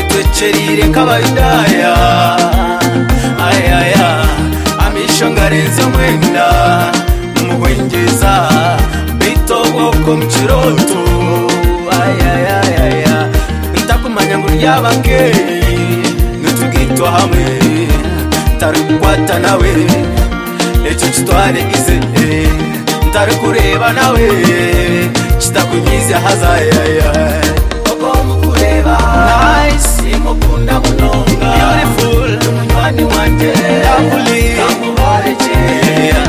amasherire k'abayudaya ayaya amisho ngarenze mwenda mumuhwengeza bitoboko mukiroto ayayayaya ntakumanya ngo uryabakeyi nitugitwa hamwe tarikwata nawe icyo kitwaregize ntari kureba nawe kitakunyize hazayaya ugomba kureba nahise mukunda munonga beautiful umunywanyi wanjye lovely kamubarekera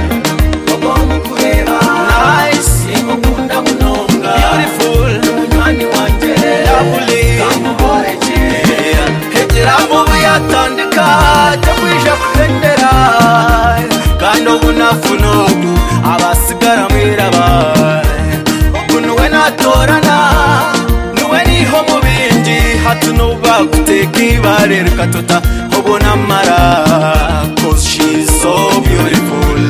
ugomba kureba nahise mukunda munonga beautiful umunywanyi wanjye lovely kamubarekera hegera mubi yatandika cyo kwija kurendera kandi ubu nafunugu abasigara mwirabaye ubu niwe natorana niwe niho mu bindi hatuno baguteka ibare reka tutahobona amara cause she's so beautiful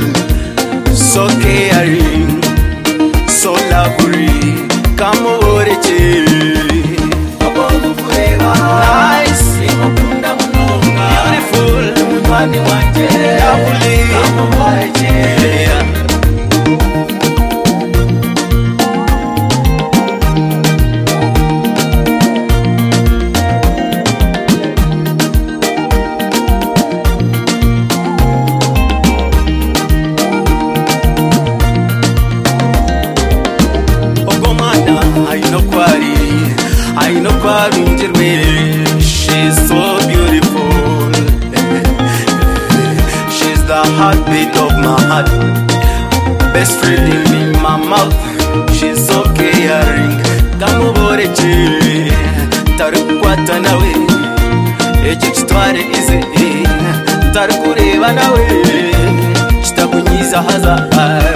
so caring so lovely kamuboreke ugomba kureba nahise mukunda munonga beautiful umunywanyi wanjye lovely kamuboreke ubwo mwana ayino kwari ayino kwarungirwe she's so beautiful she's the heartbeat of my heart best friend in my mouth she's so caring ndamuboreke tari kukwata nawe icyo kitware ize tari kureba nawe kitakunyiza hazahaye